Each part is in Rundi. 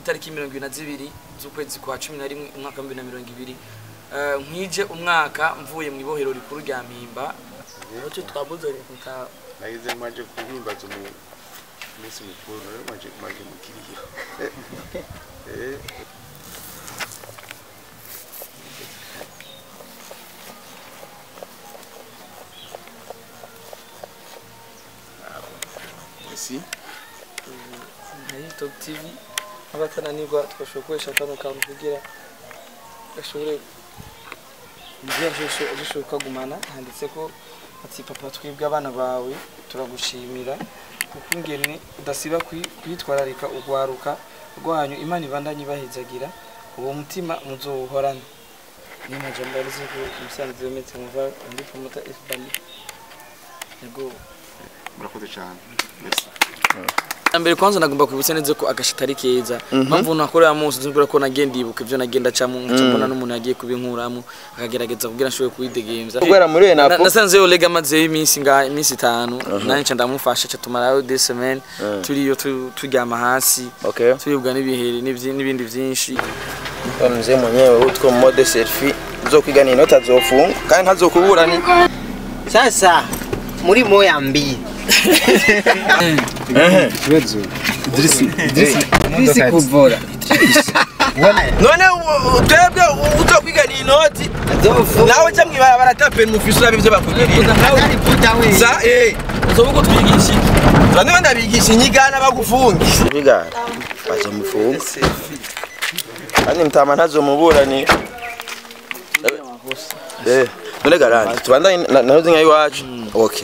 itariki mirongo ibiri na zibiri z'ukwezi kwa cumi na rimwe umwaka wa bibiri na mirongo ibiri Eh, nkwije umwaka mvuye mu ibohero rikuru rya mpimba nicyo twamuzanye kutaha nagize maje kuhimbaza umu- umunsi mukuru rero maje maje mukiriya Eh, Merci. nayo top tv abatananirwa twashobora gukoresha kano kantu kugira gashobore kugira gishoboka kagumana handitse ko ati papa twibwe abana bawe turagushimira kuko ingene udasiba kwi- kwitwararika urwaruka rwanyu imana ibandanye ibahezagira uwo mutima muzowuhorana niyo majambo yarize ko umusanzu yometse muva undi promota fbani yego murakoze cyane Merci. mbere kwanza nagomba kwibutsa neza ko agashita ari keza mpamvu nakorera munsi nzubwira ko nagenda ibuka ibyo nagenda acamo nkaca mbona n'umuntu yagiye kubinkuramo akagerageza kugira nshobore kubidegemvya kubera muri Na- enapo nasanze yo lega amazeyo iminsi nga iminsi itanu nanje nca ndamufasha ca tumarayo des semaines turiyo tu- turyama hasi okay turibwa n'ibiheri n'ivyi- n'ibindi vyinshi Wa mzee mwenyewe utwo mode selfie uzokwigana inoti azofunga kandi ntazokubura ni Sasa muri moya mbili Idrisi kuvura none u- u- twebwe u- uzokwigana inoti nawe ca mwibarabara tapeni mufise urabe ivyo bakugirira sa eh uzovuga utwigisha iki? bamwe bandabigisha inyigana bagufunga bigana bazomufunga kandi mtama ntazomubura ni eh none garandi tubandanye na- nahoze nka iwacu okay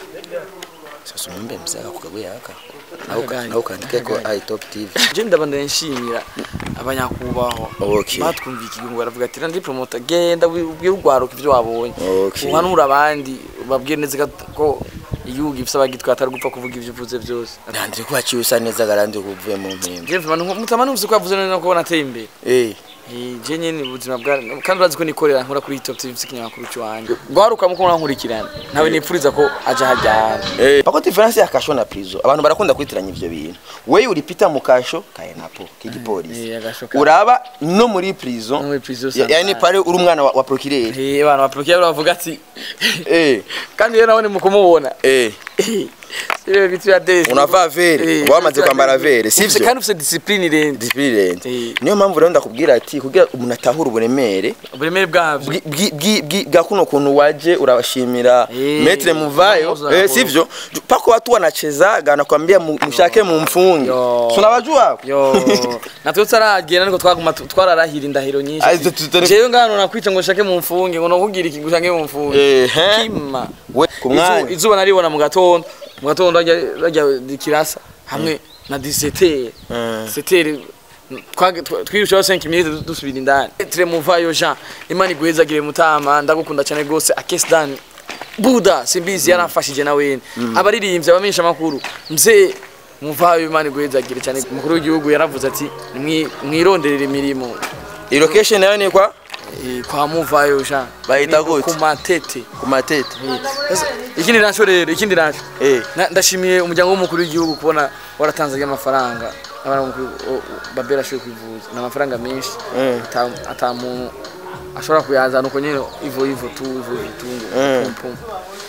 sasa umwembe mzee akukaguye aka Akagari. nawe ukandike ko i top tv je ndabandanya nshimira abanyakubahwa Okay. batwumviye ikigungo baravuga ati randi promota genda ubwire urwaruka ivyo wabonye Okay. uhanura abandi ubabwire neza ko igihugu gifise abagitwara atari gupfa kuvuga ivyo uvuze vyose ndandire ko waciye usa neza garandi kuvuye mu mpimba je mvuma mutama numvise ko yavuze neza ko nateye imbere eh Eh, je nyene ubuzima bwa kandi urazi ko nikorera nkora kuri top tv ikinyamakuru cy'wanjye rwaruka muko murankurikirana ntawe nipfuriza ko aja hajyana Eh, pako difference ya kasho na prison abantu barakunda kwitiranya ivyo bintu wewe uripita mu kasho kaye napo k'igipolisi Eh, agasho ka- uraba no muri prison No muri prison Ya- yani sometimes. pare uri umwana wa, wa procureur Eh, abantu baprokiye bavuga ati eh kandi rero nabone mukumubona eh Sire vitu ya desi. unavaa vere Eh, wamaze vitu kwambara ya vere Ufise sivyo kandi ufise discipline irende discipline Eh. niyo mpamvu rero ndakubwira ati kugira umuntu atahura uburemere uburemere bwavyo bwi- bwi- bwi- bwi- bwa kuno kuntu waje urashimira Eh, metre muvayo unamuza eh, hapo. sivyo pako watu wanachezaga nakwambia mu- mshake mumfunge Yo. tunawajua yo natwe tutaragenda niko twaguma tu- twararahira indahiro nyinshi Ay, ati, tu- tu- tu- jewe ngano nakwica ngo shake mu mfunge ngo nokugira iki gushange mu mfunge Ehe. kima we ku Izu- mwanya izuba naribona mu gatondo mu gatondo rajya rajya dikirasa hamwe na 17 Mm. 17 twirushaho 5 minutes dusubira indani tremuvayo jean imana iguhezagire mutama ndagukunda cyane rwose akesdan buda simbizi yaramfashije na wene abaririmbyi abamenyesha amakuru mzee muvayo imana iguhezagire cyane umukuru w'igihugu yaravuze ati "Mwi- mwironderere imirimo i location nayo ni kwa Eh, kwa muvayo jean Bahita Ni gute? ku matete ku matete Sasa, ikindi naco rero ikindi naco eh Na- ndashimiye umuryango w'umukuru w'igihugu kubona waratanze amafaranga abana b'umukuru o- o- babera ashoboye kwivuza ni amafaranga menshi Mm. ata- ata muntu ashobora kuyazana uko nyene ivo ivo tu ivo ivo tu ngo Mm. pum pum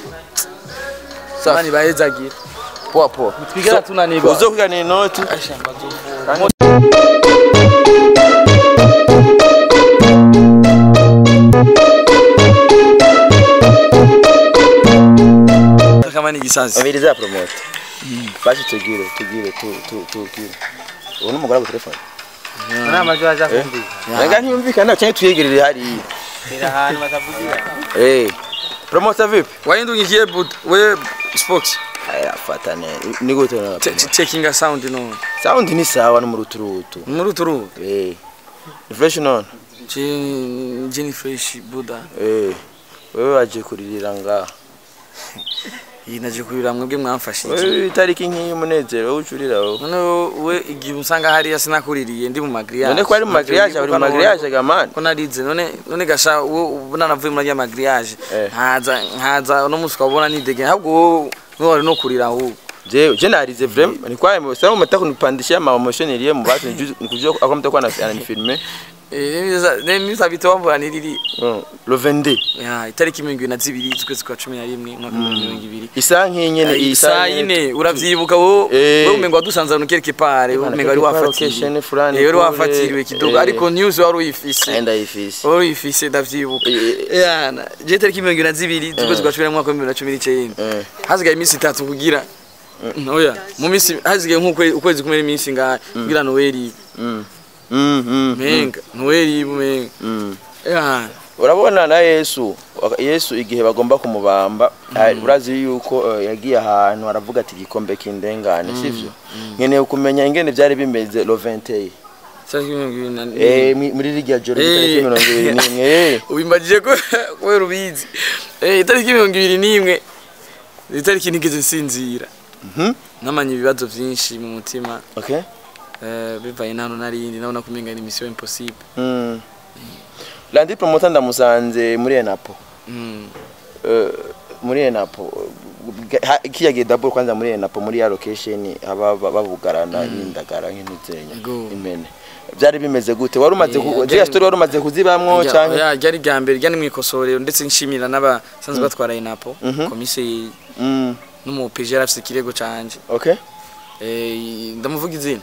Safi. mani bahezagira poa poa twigera tunanirwa uzokwigana inoti ashamba zovuga kama ni gisazi abiriza promote basi tugire tugire tu tu tugire ubu ni umugore wa telefone Nama jua za kumbiza Nanga ntiyumvikana cyane tuyegerere hariya Ila hanu watavugira eh promote vipi wahindungikiye but we sports aya fata ne ni gute na Che- che- checking a sound no sound ni sawa no muruturutu muri uturu eh refresh none Jenny Fresh Buda eh wewe waje kuririra ngaha iyi naje kurira mwebwe mwamfashije wewe itariki nk'iyi umunezero wowe ucurira wowe none we igihe usanga hariya sinakuririye ndi mu magriage none ko ari mu magriage ari mu magriage gamani ko narize none none gasha ubu nanavuye muri ya magriage Eh. nkaza nkaza no musi ukabona nidege ahubwo wowe niwe wari no kurira ahubwo je je narize vraiment ni kwa mo sasa mtaka kunipandishia ma emotion ile mu batu nikujua akwa mtaka na ananifilme nemisa bitowambura niriri Mm, le 22 Ya, itariki mirongo ibiri na zibiri z'ukwezi kwa cumi na rimwe umwaka w'ibihumbi mirongo ibiri isa nk'inyene isa yine uravyibuka wo Eh. wo umengo wadusanze ahantu quelque part wo umengo wari wafatiriwe location fulani Eh, wari kule. wafatiriwe kidogo Eh. ariko news wari uyifise enda ifisi wari uyifise ndavyibuka Eh. yana je itariki mirongo ibiri na zibiri z'ukwezi kwa cumi na rimwe umwaka w'ibihumbi bibiri na cumi n'icenda Eh. hasigaye iminsi itatu kugira oya mu minsi hasigaye nk'ukwezi kumwe n'iminsi ngahe kugira noweli Mm. Mm, mm, menga noweli menga mm. yana urabona na yesu waka- yesu igihe bagomba kumubamba ah, urazi yuko eh, yagiye ahantu aravuga ati igikombe kindengane sivyo nkeneye kumenya ingene byari bimeze lo 21 itariki mirongo ibiri na eh mi- muri rirya joro Eh. itariki mirongo ibiri n'imwe eh. ubimbagije ko kubera ubizi Eh, itariki mirongo ibiri n'imwe itariki ntigeze nsinzira Mhm. namanye ibibazo byinshi mu mutima okay eh, bivaye n'ahantu narindi nabona ko umenga ni mission impossible mm. landi promoter ndamusanze muri enapo Mm. Eh, muri enapo Ha- kiya gihe double kwanza muri enapo muri ya location haba ba- babugarana n'indagara nk'intuzenya Go. imene byari bimeze gute wari umaze ku Eh, ziriya byari- story wari umaze kuzibamwo Rya- canke ya, ryari rya mbere ryari mwikosorero ndetse nshimira n'abasanzwe batwara inapo Mhm. komiseri mm. n'umupeje yari afise ikirego canje okay Eh, ndamuvuga izina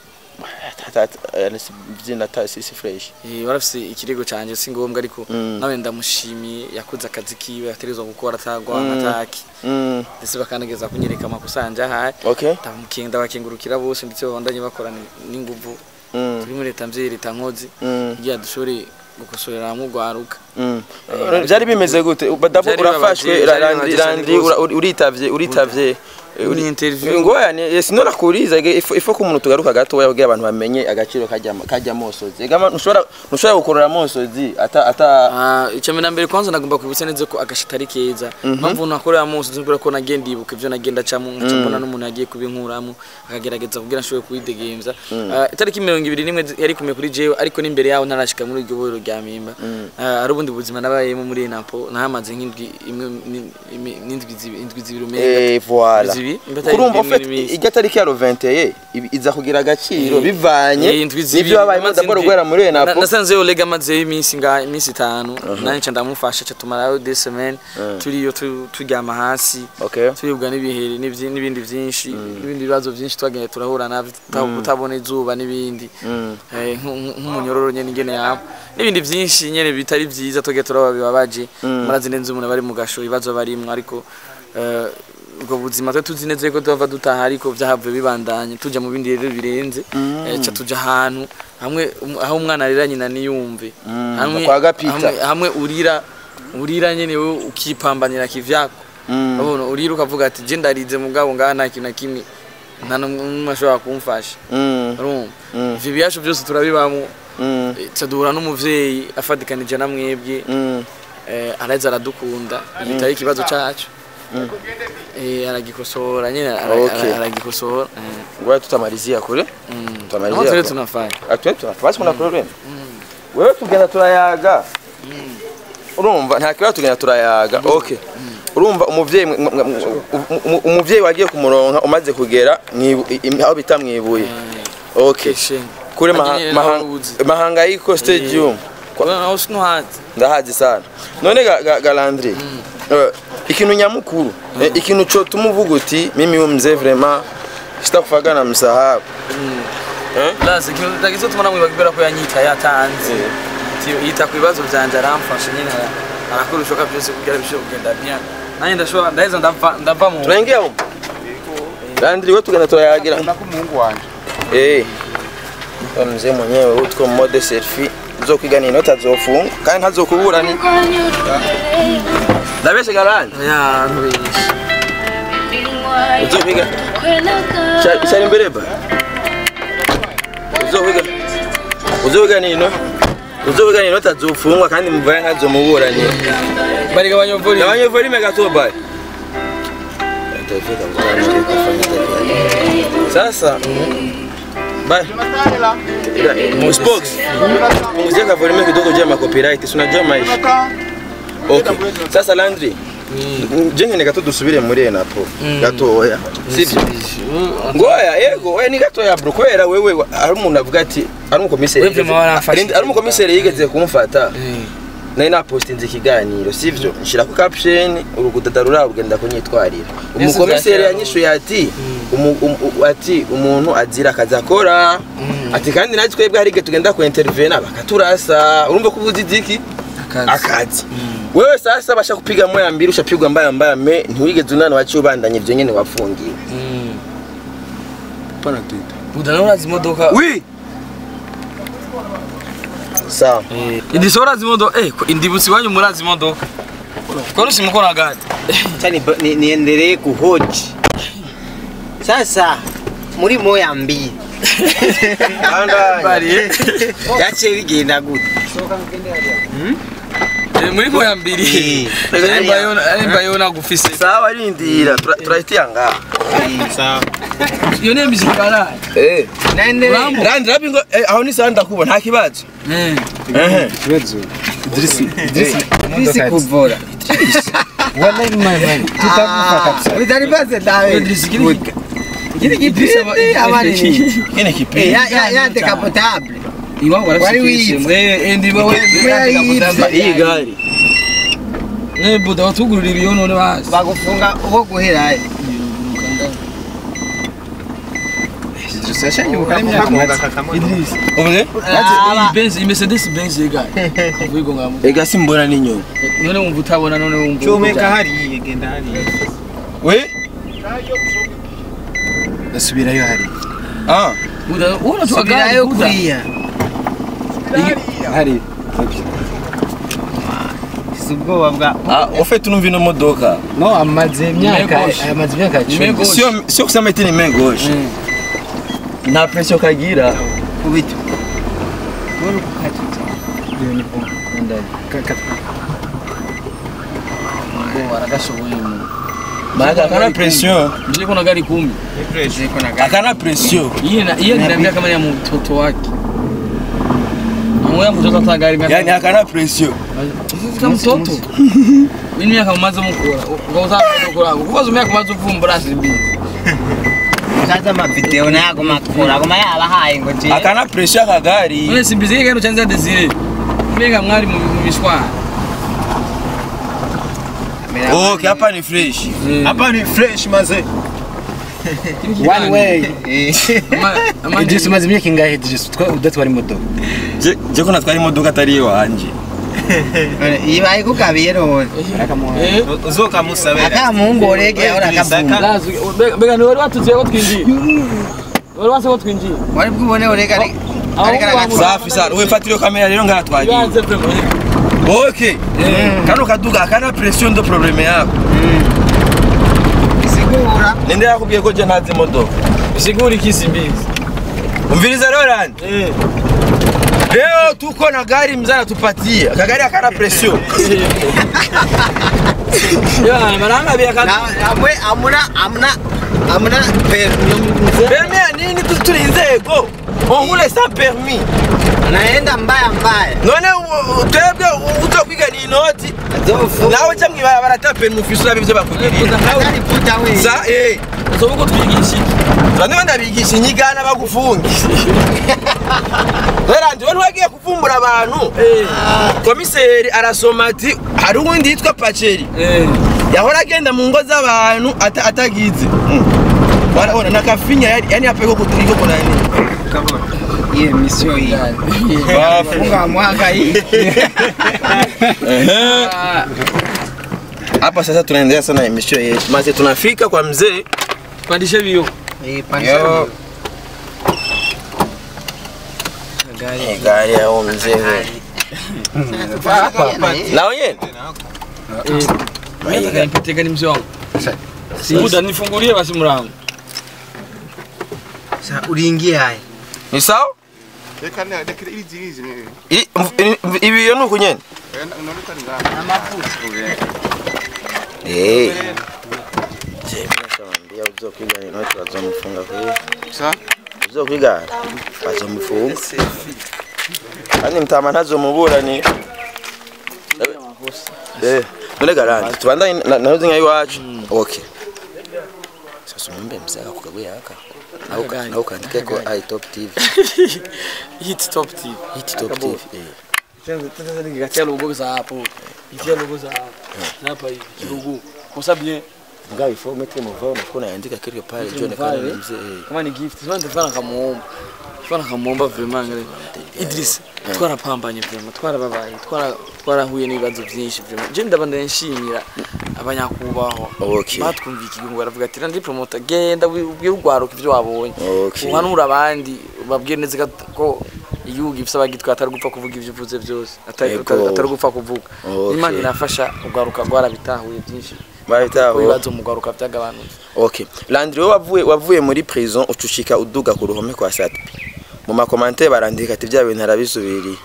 izina ta sisi fresh Eh, warafise ikirego canje si ngombwa ariko Mm. nawe ndamushimiye yakoze akazi kiwe yategerezwa gukora atagwa Mm. ataki mm. ndetse bakanageza kunyereka amakosa yanje ahaye okay ndamukenga ndabakengurukira bose ndetse babandanye bakorana n'inguvu mm. turi muri leta mvyeyi leta nkozi Mm. kugira dushobore gukosorera hamwe urwaruka Mm. byari bimeze gute dabo Byari urafashwe bibabaje, ra- byari randi bibabaje randi cyane ura- uri- uritavye uritavye Eh, uri- Ni interview. ngoya ni yes nora kuriza ge ifo ifo ko umuntu tugaruka gato ya kugira abantu bamenye agaciro kajya kajya mosozi egama ntushobora ntushobora gukorera mosozi ata ata Ah, icya mbere na mbere kwanza nagomba kwibutsa neza ko agashita ari keza mpamvu nakorera munsi nzubwira ko nagenda ibuka ibyo nagenda acamo nkaca mbona n'umuntu yagiye kubinkuramo akagerageza kugira nshobore kubidegemza Ah, itariki mirongo ibiri n'imwe yari kumwe kuri jewe ariko n'imbere yaho ntarashika muri iryo borero rya mimba Ah, ari ubundi buzima nabayemo muri napo nahamaze nk'indwi imwe ni- imi- n'indwi zibi- indwi zibiri umenga eh voilà zibi imba atari kurumva indwi en fait imwe n'iminsi. ijya tariki ya 21 ibi- iza kugira agaciro Eh, bivanye eh, indwi zibiri, n'ivyo wabaye amaze daboro indwi- gwera muri Na- enapo nasanze yo lega amazeyo iminsi nga iminsi itanu nanje nca ndamufasha ca tumarayo des semaines turiyo tu- turyama hasi okay turibwa n'ibiheri n'ivyi- n'ibindi vyinshi n'ibindi bibazo vyinshi twagenda turahura navyo tuta- kutabona izuba n'ibindi Mm. Eh, nk- nk- nk'umunyororo nyene ingene yaba n'ibindi vyinshi nyene bitari vyiza twagenda turaba bibabaje murazi neza umuntu bari mu gasho ibibazo barimwo ariko eh, ubwo buzima twe tuzi neza ko tuva dutaha ariko vyahavuye bibandanye tuja mu bindi rero birenze eh, ca tuja ahantu hamwe um- aho umwana arira nyina niyumve Mm, hamwe kwa Gapita. hamwe- hamwe urira urira nyene wowe ukipambanira kivyako Mm. urabona urira ukavuga ati je ndarize mugabo ngaha nta kintu na kimwe nta n'umwe ashobora kumfasha Mm. urumva Mm. ivyo biyacu byose turabibamo Mm. Eh, ca duhura n'umuvyeyi afatikanije na mwebwe Mm. eh, araheza aradukunda igitari ikibazo cacu Eh, aragikosora nyene ara- Okay. ara- aragikosora eh, Ngoja tutamalizia kule. mm. Tutamalizia Aho turi kwa- tunafanya Atuwe tunafasi kuna problem. Wewe tugenda turayaga. Urumva nta kibazo tugenda turayaga. Okay. Urumva umuvyeyi mwe- mwe- mwe- umu- umuvyeyi wagiye kumuronka umaze kugera mwibu- im- aho bita mwibuye. Okay. keshe Kure maha- Nyene maha- nawe uzi. mahangayiko stadium. Kwa- Kubera aho sinuhazi ndahazi sana none ga, ga, galandri eh, ikintu nyamukuru eh, ikintu cho tumuvuga uti mimi huyu mzee vraiment sitakufaga na msahau lazi ikintu tagize tuma namwe bakibera ko yanyita yatanze Ati, yita ku bibazo vyanje aramfasha nyene ara- arakora ibishoboka byose kugira bishobore kugenda bien nanjye ndashobora ndaheza ndava ndava mu tunaingia huko landri wewe tugenda turayagira nako umuhungu wanje eh Wa mzee mwenyewe utwo mode selfie uzokwiga nini utazofunga kandi ntazokubura ni ndabeshe galandi ya ntubishi uzokwiga Cha- cyari imbere ba uzokwiga uzokwiga nino uzokwiga nino utazofungwa kandi muvaya ntazomuburanye bariga banyovuri Abanyevurime gato bye. Sasa bye. Musbox. Punguzia ka volume kidogo juu ya ma copyright. Si unajua maisha. Okay. Sasa Landry, je nkene gato dusubire muri enapo gatoya sivyo ngo oya yego oya ni gatoya bro kubera wewe wa- hari umuntu avuga ati ari umukomiseri Wewe vyama waramfashije. ari umukomiseri yigeze kumfata nari napostinze ikiganiro sivyo nshira ku caption urugudada rurabugenda kunyitwarira umukomiseri yanyishuye ati umu- umu- u- ati umuntu azira akazi akora ati kandi natwe twebwe hari igihe tugenda ku intervena bakaturasa urumva ko ubuzi iki akazi wewe sasa basha kupiga moya mbili ushapigwa mbaya mbaya me ntiwigeze unana waciye ubandanye ivyo nyene wafungiwe pana twitter udana urazi imodoka wi sawa indisi urazi imodoka eh ko indibutsi wanyu murazi imodoka kwani usimukora gani Acha ni- ni- niendelee kuhoji sasa muri moya mbili Bandanya. yaciye bigenda gute Eh, muri moya mbiri arimba yona gufise sawa rindira tura- turahitiya ngaha sawa iyo niyo miziki baraye Eh. naendelee randi rabi ngo eh, aho ni sawa ndakuba nta kibazo Ehe. ikibazo Idrisi Idrisi kuvura wallahi mama tutakufa kabisa utanipaze dawe Idrisi kiri kiri kipindi ama nini Kene Eh, kipindi ya ya ya decapotable iwabo Wari barafise wibye. eh eh ndiba we Wari wibye. iyi gari ne buda watugurira ibiyo none basi bagufunga uwo guherayo Idrisi yashangibuka n'imyaka maze Idris ubuze Aba- Benz iyi Mercedes Benz yega vugo ngamo ega simbona n'inyuma none wumva utabona none wumva Chomeka hariya genda hariya we asubirayo hari buda ubona subirayo tuagari buda kuriya hari si ubwoba bwa ah ufite unumva ino modoka no amaze imyaka Megoshe. amaze imyaka icumi Megoshe. sio sio kusema eti ni main gauche nta pression kagira kubita waragashoboye mu maana akana pression nje kuna gari kumi akana pression yeye na yeye ndio kama ya mtoto wake Mmoja mtoto hata gari miaka yani akana pression kama mtoto mimi miaka umaze mukura ukauza mukura kubaza miaka umaze uvumbura sibi kaza amavideo nago makura goma yabahaye ngo je akana pression akagari none simbizi gari chanza desire mega mwari mu bishwa okay hapa ni fresh hapa ni fresh maze one way ama Idrisi umaze imyaka ingahe Idrisi Twa- udatwara imodoka je je ko natwara imodoka atari iwanje ibaye kukabiye none eh uzokamusabira akamuhungu orege ora akavumba lazo bega ni wari watuziye ko twinjiye wari wase ko twinjiye wari bwibone orege ari Aho ariko wangu- safi sana we fatiro kamera rero ngaha twagiye yanze premo okay kano kaduga akana pression ndo probleme yako sigura ninde yakubwiye ko je ntazi imodoka siguri kisimbizi umviriza rero randi eh leo tuko na gari mzana tupatie kagari akana pression ya maranga bia kan amwe amuna amuna amuna permi permis ya nini Tu- turi inzego ongule sa permis naenda mbaya mbaya none u- u- twebwe u- utokwiga ni inoti zofu nawe ca mw'ibarabara ata permis ufise urabe ivyo bakugirira atari puta we sa eh uzoba ko twigisha bamwe ndabigisha inyigana bagufunge rerandi we ntiwagiye kuvumbura abantu komiseri arasoma ati hari uwundi yitwa paceri eh yahora agenda mu ngo z'abantu ata- atagize warabona nakafinya yani yani hapa iko kuturiko kuna nini ye misio hii funga mwaka hii Ehe. hapa sasa tunaendelea sana emission yetu maze tunafika kwa mzee pandisha bio eh yo Eh, gari ya huyo mzee we. na wenyewe Nataka nipatie gani mzee wangu Buda nifungulie basi mlango sa uliingia haya ni sawa reka ndekere iri zirizi I- mv- i- ibi yo nuku nyene inaonekana ngaha Eh. Je, nashamwambia uzokwiga ni noti bazomfunga kwa sa uzokwiga bazomufunga kandi mtama ntazomubura ni Eh, none garandi tubandanye na- na hozi nka iwacu okay sasa umwembe mzee akakugabwe yaka na uka Gani? na ukandike ko i top tv hit top tv hit top tv eh nikatia logo za hapo itia logo za hapo Na hapa hivi logo kwa sababu bien ngaho ifo metre muvao unakuwa unaandika quelque part Metre jo nekana muvao, eh? mzee eh kama ni gift sasa ndafana kamuomba fana kamuomba vraiment ngale Idris twarapambanye vraiment twarababaye twara twarahuye n'ibibazo byinshi vraiment je ndabanda nshimira abanyakubahwa Okay. batwumviye ikigungo baravuga ati ndi promoter genda ubwire urwaruka ibyo wabonye Okay. uhanura abandi babwire neza ko igihugu gifite abagitwa atari gupfa kuvuga ibyo uvuze byose atari Yego. atari gupfa kuvuga Okay. imana irafasha urwaruka rwarabitahuye byinshi bahitaho ibibazo mu rwaruka byagabanutse okay landry wowe wavuye wavuye muri prison ucushika uduga ku ruhome kwa satp mu makomante barandika ati bya bintu arabisubiriye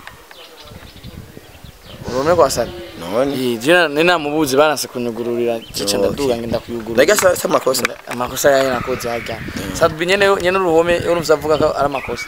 urume kwa sana none jina nina mubuzi banase kunyugururira cica Okay. ndaduga ngenda kuyugurura ndaga sa sa makosa amakosa yayo nakoze hajya sabi nyene nyene uruhome urumva avuga ko ari amakosa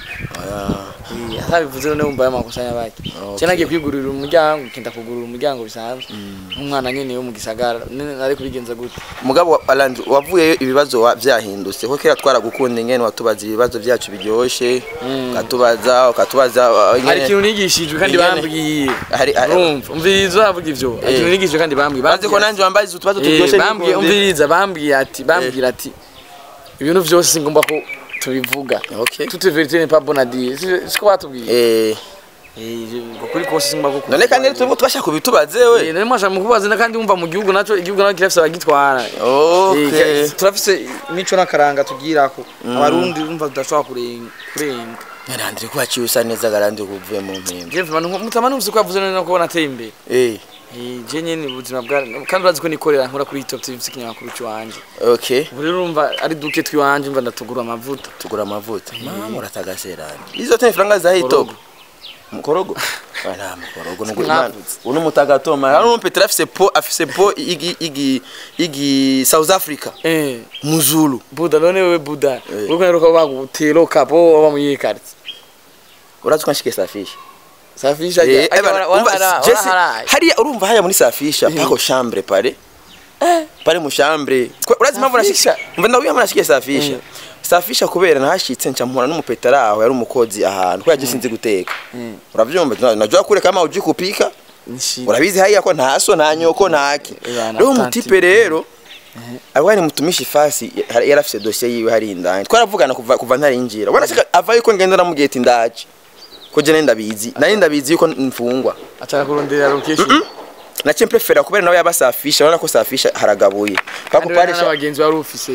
Ah, atabivuze none wumva ari amakosa y'abaki Okay. cyane nagiye kwigurira umuryango kenda kugurura umuryango bisanzwe nk'umwana nyene yo mu gisagara nene nari kubigenza gute mugabo wa- landry wavuyeyo ibibazo wa- byahindutse ko kera twaragukunda ingene watubaza ibibazo byacu biryoshe ukatubaza ukatubaza uh, ingene- hari ikintu nigishijwe kandi ingene- bambwiye hari hari- urumva umviriza uravuga ivyo hari ikintu nigishijwe kandi bambwiye bazi ko nanjye wambaye utubazo Eh, turyoshye bambwiye n'ikunde. umviriza bambwiye ati bambwira ati ibintu byose singomba ko tubivuga Okay. toute vérité n'est pas bonne à dire Si- siko batubwiye eh Eh, je- ukuri kose singomba ko none kandi tubu twashaka kubitubaze we none mwasha mukubaza na kandi wumva mu gihugu naco igihugu naco kirafise abagitwara okay Eh, turafise imico n'akaranga tugirako abarundi umva tudashobora kurenga kurenga landry ko waciye usa neza garandi kuvuye mu mpimba je mvuma mutama numvise ko yavuze none ko nateye imbere eh Eh, je nyene ubuzima bwa kandi urazi ko nikorera nkora kuri top tv ikinyamakuru cy'iwanje okay ubu rero urumva ari duke twiwanje mva ndatugura amavuta tugura amavuta mama uratagaserana izo tani franga za hitop mukorogo ana mukorogo nuko Mwavutse. uno mutagatoma hano umpetra afise po afise po igi igi igi South Africa eh muzulu buda none wewe buda Eh. uriko naruka bagutero kapo waba mu yikarti urazi ko nshike safisha safisha Eh, ajya ebana, umva, Jesse, hariya urumva hariya muri safisha pako chambre pale pale mu chambre Kwa- urazi mpamvu nashike Safisha? umva ndawiye mpamvu nashike safisha Mm. safisha kubera nahashitse nca mpura n'umupetara aho yari umukozi ahantu ko yaje sinzi guteka uravyumva najua kule kama uji kupika urabizi hariya ko nta so nta nyoko ntaki Ebana, rero tanti. umutipe rero abari mutumishi fasi yari yari afise dosiye yiwe hari indani twaravugana kuva kuva ntarinjira ubona shika ava yuko ngenda namubwiye ati ndaje ko je nari ndabizi nari ndabizi yuko mfungwa ataka kurondera location nace mprefera kubera nawe yabasafisha urabona ko safisha haragabuye pako kandi pale we n'abagenzi wari ufise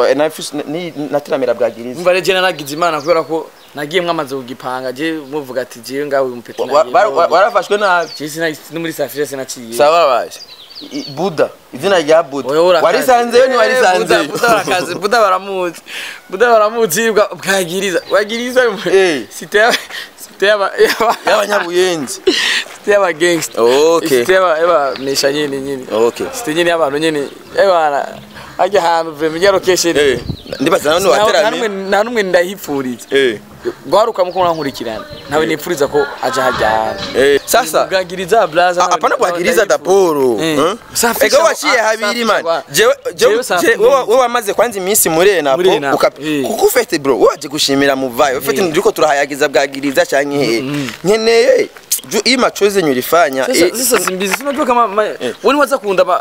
natiramira bwagiriza umva rero je naragize imana kubera ko nagiye mwamaze kugipanga je muvuga ati jewe ngawe umupeti Wa- wa- wa- warafashwe nabi je sina no muri safisha sinaciye sawa baje I- I- buda izina rya buda Oya, urakaze. warisanzeyo ni Eh, warisanzeyo Buda- Buda barakaze buda baramuzi buda baramuzi bwa- bwagiriza bwagiriza Eh. site yaba site yaba yaba- y'abanyabuyenzi site yaba gangster okay site yaba yaba mesha nyene nyene okay site nyene y'abantu nyene ebana ajya ahantu vrema ijya location eh ndibaza nawe Nta- nta wateranye numwe- nta numwe ndahipfuriza eh gwaruka muko mwankurikirana ntawe nipfuriza ko aja hajya ahantu eh sasa bwagiriza blaza Ah, hapana bwagiriza daporo Eh. eh? Safisha ego wa- waciye ah, habiri safisha man wa- jewe jewe Jewe safisha je- wewe wewe wamaze kwanza iminsi muri enapo Muri Enapo, uka- eh. kuko ufite bro waje gushimira muvayo ufite Eh. ndiko turahayagiza bwagiriza canke he nkeneye ju ima choze nyurifanya sasa sasa simbizi sinajua kama ma- wani waza kunda ba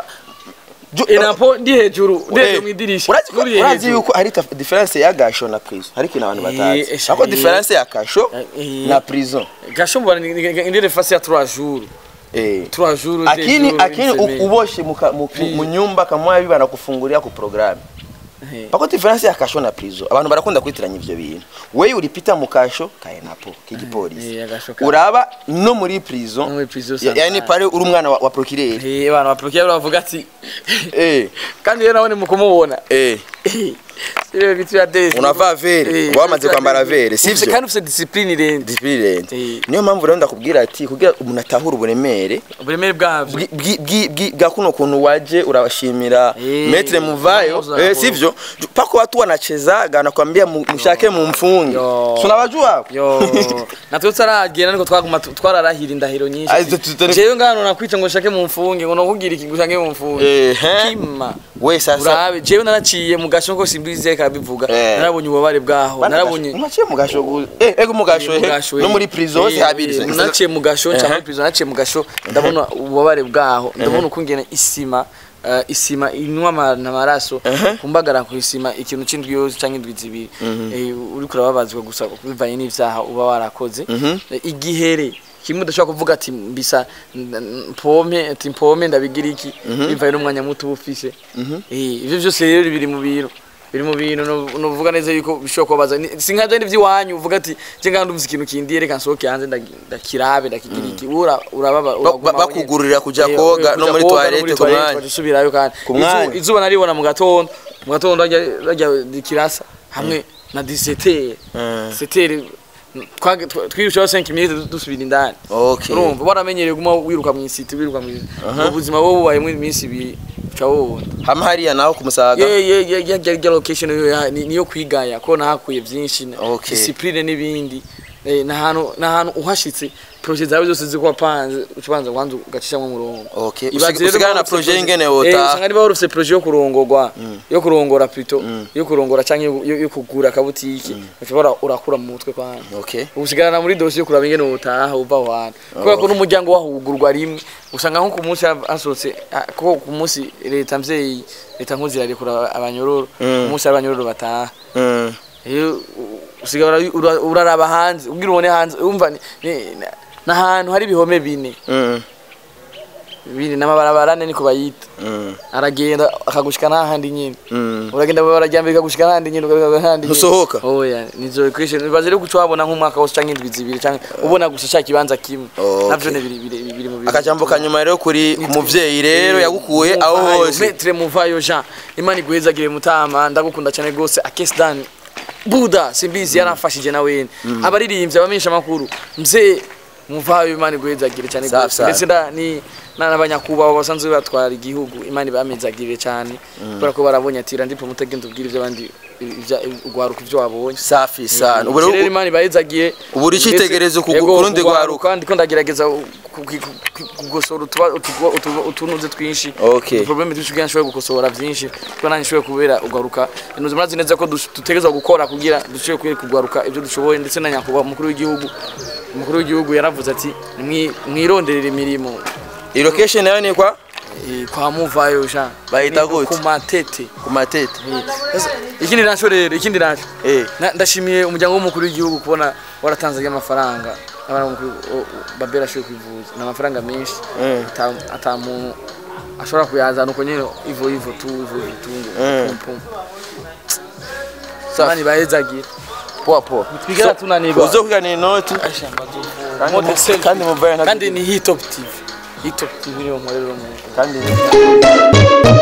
enapo ndi hejuru ndi hejuru mu idirisha urazi ko- Uri urazi hejuru. yuko hari taf- difference ya gasho na prison hari ikintu abantu Eh, batazi esha, ako eh. difference ya kasho Eh. na prison gasho mbona ni- ni- ni- ndi fasi ya 3 jours eh 3 jours ndi akini hejuru, akini ndi semaine. u- uboshe muka- mu Pri- mu nyumba kamwa biba nakufungulia ku programme Eh. pako difference ya kasho na prison abantu barakunda kwitiranya ivyo bintu wewe uripita mu kasho kae napo k'igipolisi Eh, agasho ka- uraba no muri No prison muri prison ya- yani sometimes. pale uri umwana wa, wa procureur Eh, bana baprokiya baravuga ati eh kandi rero nawe ni mukumubona eh Sio vitu ya desi. unavaa vere Eh, uba wamaze vitu ya kwambara desi. vere Ufise sivyo kandi ufise discipline irenze disipirenti Eh. niyo mpamvu rero ndakubwira ati kugira umuntu atahure uburemere uburemere bwavyo bwi- bwi- bwi- bwi- bwa kuno kuntu waje urabashimira Eh, metre muvayo pamoja eh, na sivyo pako watu wanachezaga nakwambia mu- mshake mumfunge Yo. tunawajua yo natwe tutaragenda ariko twaguma tu- twararahira indahiro nyinshi Ai, tu- tu- tu- jewe ngano nakwica ngo shake mumfunge ngo nokubwira iki ngo shange mumfunge Ehe. kima we sasa urabe jewe naraciye mu gasho ko simbizi reka bivuga Eh. narabonye ububare bwaho narabonye unaciye mu gasho gu- eh ego mu gasho mu eh, gasho, no eh. muri prison hose Eh, habiri eh, naciye mu gasho Ehe. cyangwa muri prison naciye mu gasho ndabona ububabare bwaho ndabona ukungena isima eh, isima inywa ama- amaraso kumbagara ku isima ikintu c'indwi yose canke indwi zibiri Eh, uriko urababazwa gusa bivanye n'ivyaha uba warakoze Eh, igihere kimwe udashobora kuvuga ati mbisa n- n- mpompe ati mpompe ndabigira iki bivanye n'umwanya muto uba ufise Eh, ivyo vyose rero biri mu bintu biri mu bintu no- novuga neza yuko bishobora kubabaza Ni- si nka byandi by'iwanyu uvuga ati je ngandi umva ikintu kindiye reka nsohoke hanze ndagi- ndakirabe ndakigira iki ura urababa uraguma ba- wenyene. bakugururira kuja Eh, koga kuja no muri koga, toilette ku mwanya. ugaca usubirayo kandi Ku mwanya. Izu- izuba naribona mu gatondo mu gatondo rajya rajya dikirasa hamwe na 17 Mm. 17 twirushaho 5 minutes dusubira indani okay urumva waramenyereye guma wiruka mu isiti wiruka mu ubuzima bwo bubayemo iminsi ibiri uca wubona hamwe hariya naho kumusaga ye ye ye ye ye ye location yo ya- ni- niyo kwigaya ko nahakuye byinshi Okay. discipline n'ibindi Eh, n'ahantu n'ahantu uhashitse projet zawe zose ziko wapanze ubanza kwanza ugacishamwe umurongo Okay. Ibaze Usig- rero usigara na niba projet ufise ingene Eh, wotaha. usanga niba warufise projet yo kurongorwa yo kurongora plutôt yo kurongora canke yo- yo yo kugura akabutiki ushobora urakura mu mutwe kwanza okay usigarana muri dosiye yo kuraba ingene utaha uva aho hantu kubera ko n'umuryango wahugurwa rimwe usanga nko ku munsi hasohotse ah, ko ku munsi leta mvyeyi leta nkuzi irarekura abanyororo ku munsi hari abanyororo bataha mm. rero u- usigara ura- ura- uraraba hanze ubwira ubone hanze umva ni- ni- na- n'ahantu hari ibihome bine Mm. bine n'amabarabara ane niko bayita Mm. aragenda akagushika n'ahandi nyine Mm. uragenda barajyambere kagushika n'ahandi nyine ugaruka n'ahandi nyine. Ntusohoka? oya nizo question bibaze rero kuco wabona nk'umwaka wose canke indwi zibiri canke ubona gusa cya kibanza kimwe Okay. navyo ne biri biri biri mu bintu akajambo kanyuma rero kuri ku muvyeyi rero yagukuye aho Muvayo, hose Maître Muvayo Jean Imana iguhezagire mutama ndagukunda cyane gose akesdan Buda simbizi yaramfashije na wene abaririmbyi abamenyesha makuru mzee Muvayo Imana iguhezagire cyane Safi, gose safi. ndetse nda- ni n'abanyakubahwa basanzwe batwara igihugu Imana ibamezagire cyane kubera ko barabonye ati randi pomutagenda ubwira ibyo abandi ibya- ugwaruka ibyo wabonye safi sana ubu rero rero Imana ibahezagiye ubu uri icitegererezo ku- Yego, ku rundi rwaruka. ndiko ndagerageza ku- ku- ku- kugosora utuba- utugo- utu- utunuze twinshi Okay. problème twinshi kugira nshobore gukosora byinshi kuko nanjye nshobore kubera ugaruka inuze murazi neza ko dush- dutegerezwa gukora kugira dushobore kwereka kugaruka ibyo dushoboye ndetse na nyakubahwa umukuru w'igihugu umukuru w'igihugu yaravuze ati "Nimwi- mwironderere imirimo iyi location nayo ni kwa eh, kwa muvayo Jean Bayita Ni gute? ku matete ku matete Sasa, ikindi naco rero ikindi naco eh Na- ndashimiye umuryango w'umukuru w'igihugu kubona waratanze amafaranga abana b'umukuru o- o- babera ashoboye kwivuza ni amafaranga menshi Mm. ata- ata muntu ashobora kuyazana uko nyine ivo ivo tu ivo ivo tu Mm. pum pum Safi. mani bahezagira poa poa twigera tunanirwa uzo kugana inoti Ashamba zo- Kandi Model mu- selfie. kandi muvaya nta- kandi ni hitop tv hitop tv niyo nkorera umuntu kandi